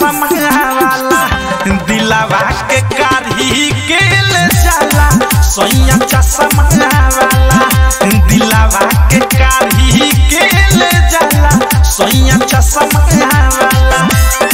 चश्मा वाला दिलावा के कारी के ले जाला सोया चश्मा वाला दिलावा के कारी के ले जाला सोया चश्मा वाला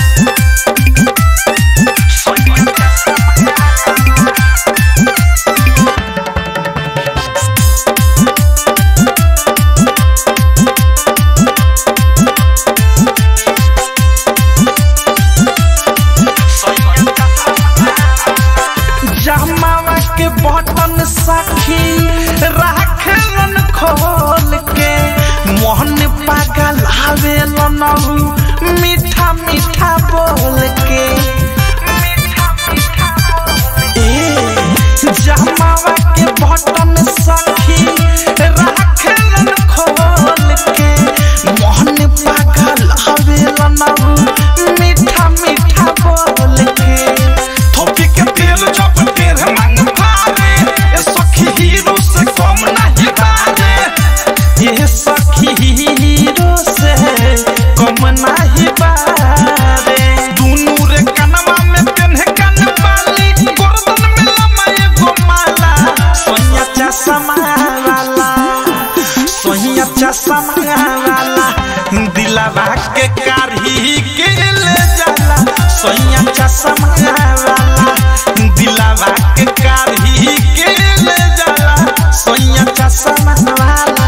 जमावा के बटन सखी राखलन खोल के मोहन पागल आवेलन मीठा मीठा बोल के ए जमावा के बटन सखी राखलन खोल के मोहन पागल आवेलन मीठा मीठा बोल के थोपी के तेल जब तेरे मन भारे ए सखी हीरो से कम नहीं बारे ये सखी हीरो से कम नहीं बारे दुनू रे कनवा में पेन्हे कन बाली गर्दन में लमा एगो माला सोनिया चश्मा वाला सोनिया चश्मा वाला दिलावा के कारी के ले जाला सोनिया चश्मा वाला दिलावा के कारी के ले जाला सोनिया चश्मा वाला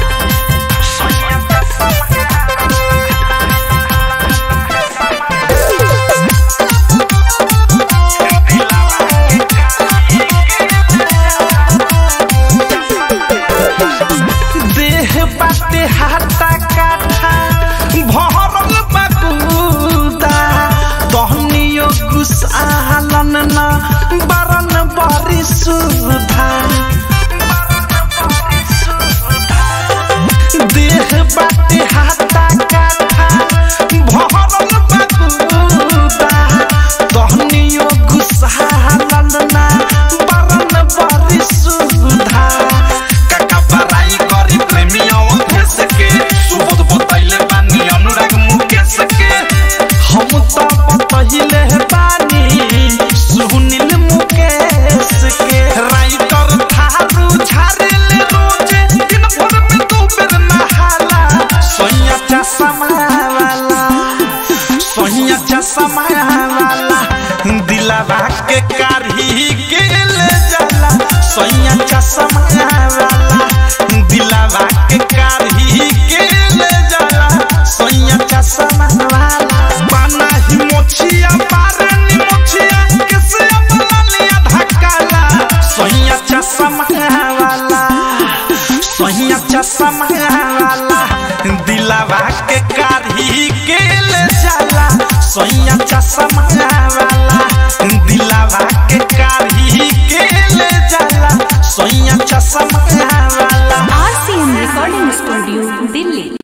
देह बाटे हाथा काठा भरल बकुदा तहनियो गुसालन न बरन बरी सुधा देह बाटे हाथा काठा भरल बकुदा तहनियो गुसालन न बरन बरी सुधा काका बराई करी प्रेमियों भेस के सुबोध बतैले बानी अनुराग मुकेश के हम तो बतैले बानी सुनील मुकेश के राइटर थारू झारेले रोजे दिन भर में दो बेर नहाला सोनिया चश्मा वाला सोनिया चश्मा वाला दिलावा के कारी के ले जाला सोनिया चश्मा वाला दिलावा के कारी के ले जाला सोनिया चश्मा वाला पाना ही मोछिया पारनी मोछिया किसे अपना लिया धक्काला सोनिया चश्मा वाला सोनिया चश्मा वाला दिलावा के कारी के ले जाला सोनिया चश्मा वाला दिलावा के कारी के ले जाला सोनिया चश्मा वाला आरसीएम रिकॉर्डिंग स्टूडियो दिल्ली